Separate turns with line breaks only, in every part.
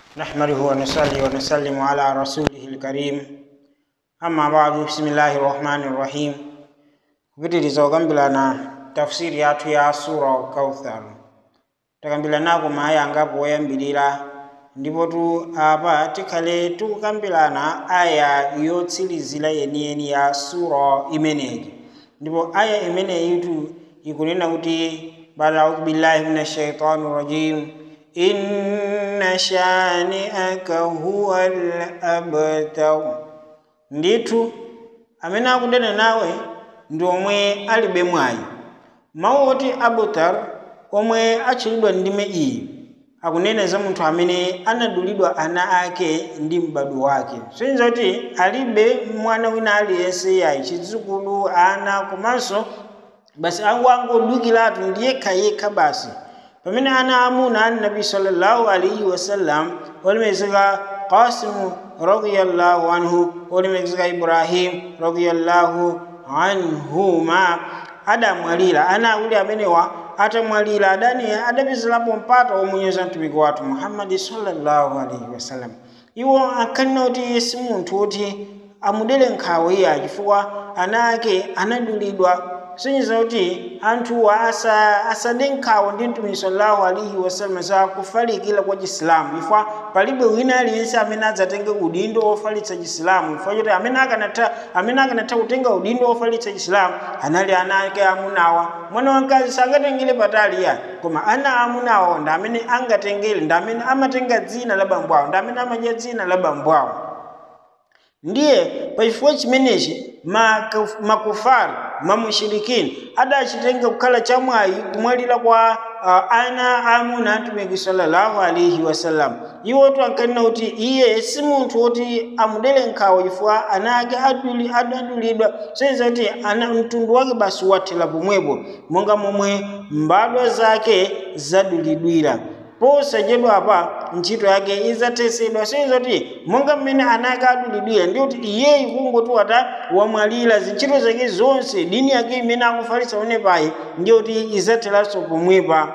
نحمده ونصلي ونسلم على رسوله الكريم أما بعد بسم الله الرحمن الرحيم kupitiriza okambirana tafsiri yathu ya sura kauthar takambiranako maaya angapo oyambirira ndipo tu apa tikhale tikukambirana aya yotsirizira yeniyeni ya sura imeneyi ndipo aya imeneyitu ikunena kuti bada audhu billahi min ashaitani rajim inna shani'aka huwa al-abtar ndithu amene akunena nawe ndi omwe alibe mwayi mawu oti abutar omwe atchulidwa ndime iyi akunena za munthu amene anadulidwa ana ake ndi m'badwo wake soyenza kuti alibe mwana wina aliyense yayi chidzukulu ana komanso basi angodukiratu ndi yekha yekha basi pamene ana amuna a nabi sallallahu alaihi wasallam olemekezeka qasimu radiyallahu anhu olemekezeka ibrahim radiyallahu anhuma adamwalira ana awiri amenewa atamwalira adani adapezerapo mpata womunyoza mtumiki wathu muhammadi sallallahu alaihi wasallam iwo ankanena kuti si munthu woti amudere nkhawa iya chifukwa ana ake anadulidwa sonyiza kuti anthuwa asade nkhawa ndi mtumiki sallallahu alaihi wasallam za kufalikira kwa chisilamu chifukwa palibe wina aliyense amene adzatenge udindo wofalitsa chisilamu chifukwa choti amene akanatha amene akanatha kutenga udindo wofalitsa chisilamu anali ana ake amunawa mwana wamkazi sangatengere patali ya koma ana amunawa ndi amene angatengere ndi amene amatenga dzina la bambo awo ndi amene amadya dzina la bambo awo ndiye pachifukwa chimenechi makufari mamushirikini adachitenga kukhala chamwayi kumwalira kwa uh, ana amuna atumiki sallallahu alaihi wasallam iwotu ankanena kuti iye si munthu woti amudere nkhawa chifukwa ana ake adulidwa soyeza kuti ana mtundu wake basi wathera pomwepo monga momwe mbadwa zake zadulidwira posachedwa apa ntchito yake izathesedwa soyeza kuti monga mmene ana ake adulidwira ndi kuti iyeyi kungoti wata wamwalira zintchito zake zonse dini yake imene akufalitsa onepayi ndi kuti izatheranso pomwepa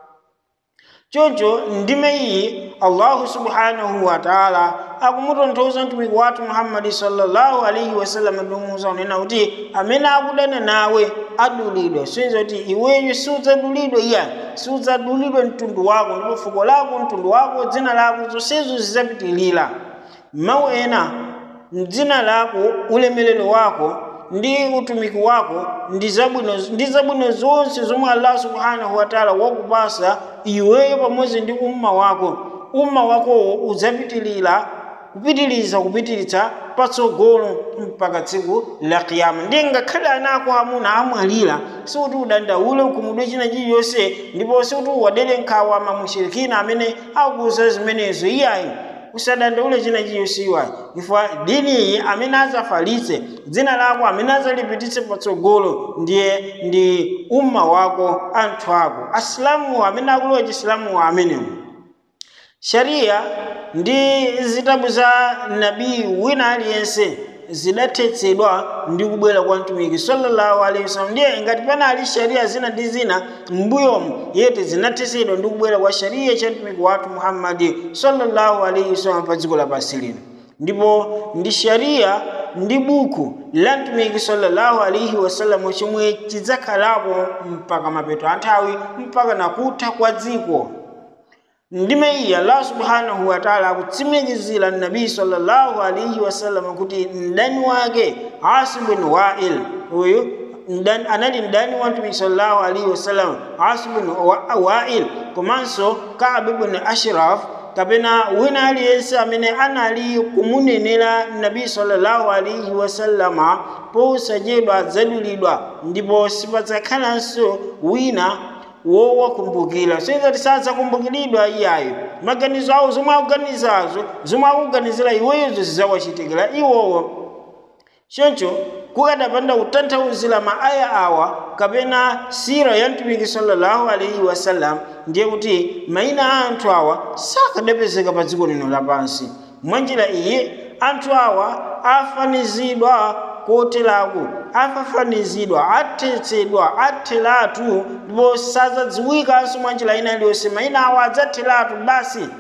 choncho ndime iyi allahu subhanahu wataala akumutonthoza mtumiki wathu muhammadi sallallahu alaihi wasallam ndimuuza unena kuti amene akudana nawe adulidwa soyeza kuti iweyo siudzadulidwa iya siudzadulidwa mtundu wako ndipo fuko lako mtundu wako dzina lako zonsezo zidzapitilira mawu ena dzina lako ulemelero wako ndi utumiki wako ndi zabwino ndi zabwino zonse zomwe allah subhanahu wataala wakupasa iweyo pamodzi ndi umma wako umma wakowo udzapitilira kupitiliza kupitiliza patsogolo mpaka tsiku la kiyama ndiye ngakhale ana ako amuna amwalira sikuti udandaule ukhumudwe china chiliyonse ndipo sikuti uwadere nkhawa mamushirikina amene akuuza zimenezo iyayi usadandaule china chiliyonse iwayi chifukwa dini iyi amene adzafalitse dzina lako amene adzalipititse patsogolo ndiye ndi umma wako anthu ako asilamuwo amene akulowa chisilamuwo amenewo shariya ndi zitabu za nabii wina aliyense zidathetsedwa ndi kubwera kwa mtumiki sallallahu alaihi wasallam ndiye ngati panali sharia zina ndi zina m'mbuyomu yeti zinathetsedwa ndi kubwera kwa sharia cha mtumiki wathu muhammadi sallallahu alaihi wasallam pa dziko lapansi lino ndipo ndi sharia ndi buku la mtumiki sallallahu alaihi wasallam chomwe chidzakhalapo mpaka mapeto a nthawi mpaka nakutha kwa dziko ndime iyi allah subhanahu wataala akutsimikizira nabii sallallahu alaihi wasallam kuti mdani wake asim bin wail uyu anali mdani wa mtumiki sallallahu alaihi wasallam asim bin wail komanso kab bin ashraf kapena wina aliyense amene anali kumunenera nabii sallallahu alaihi wasallama posachedwa adzadulidwa ndipo sipadzakhalanso wina wowakumbukira soyeza tisadzakumbukiridwa iyayo maganizo awo zomwe akuganizazo zomwe akuganizira iweyozo zidzawachitikira iwowo choncho kukadapanda kutanthauzira maaya awa kapena sira ya mtumiki sallallahu alaihi wasallam ndiye kuti mayina a anthu awa sakadapezeka pa dziko lino lapansi mwanjira iyi anthu awa afanizidwa koterako afafanizidwa athetsedwa atheratu ndipo sadzadziwikanso mwanjira ina iliyonse mayina awo adzatheratu basi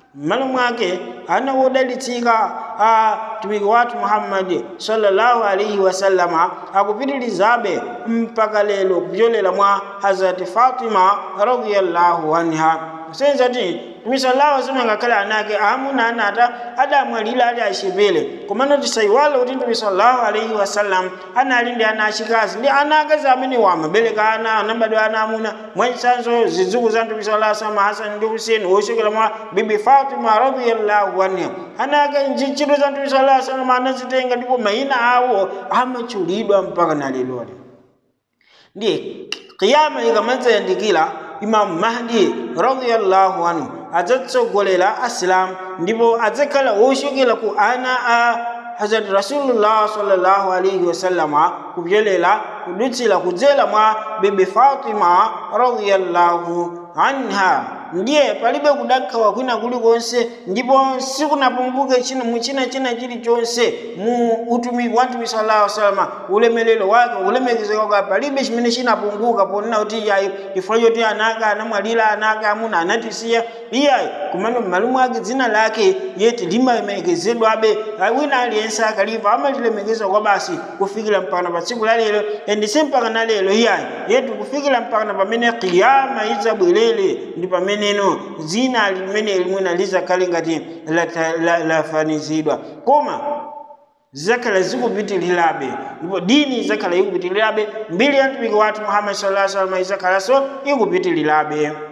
m'malo mwake ana wodalitsika a mtumiki wathu muhammadi sallallahu alaihi wasallama akupitilizabe mpaka lero kupyolera mwa hazrati fatima radiyallahu anha senza ti mtume sallallahu alaihi wasallam ngakhale anake amuna anata adamwalira ali achepere komano tisayiwale kuti mtume sallallahu alaihi wasallam anali ndi ana achikazi ndi ana akazi amene wamabereka ana anabadwa ana amuna mwachitsanzo zidzukulu za mtume sallallahu alaihi wasallam hasan ndi husein wochokera mwa bibi fatima radiyallahu anha ana ake ntchito za mtume sallallahu alaihi wasallam anazitenga ndipo mayina awo amatchulidwa mpaka naleloli ndiye kiyama ikamadzayandikira imamu mahdi radiyallahu anhu adzatsogolera asilamu ndipo adzakhala wochokera ku ana a hazrat rasulullah sallallahu alaihi wasallama kupyolera kudutsira kudzera mwa bibi fatima radiyallahu anha ndiye palibe kudakhawa kwina kulikonse ndipo sikunapunguke china muchina china chilichonse mu utumiki wa mtume sallallahu alaihi wasallam ulemelero wake ulemekezeka kwake palibe chimene chinapunguka ponena kuti yayi chifukwa choti anaka anamwalira anaka amuna anatisiya iyayi kumano m'malo mwake dzina lake yeti limalemegezedwabe wina aliyense akaliva amalilemekeza kwa basi kufikira mpaka pa tsiku la lero endise mpaka na lero iyayi yetu kufikira mpaka na pamene kiyama idzabwerere ndi pameneno dzina limene limwena lizakhale ngati lafanizidwa koma zizakhala zikupitirirabe ndipo dini izakhala ikupitirirabe mbiri ya mtumiki wathu muhammad sallallahu alaihi wasallam izakhalanso ikupitirirabe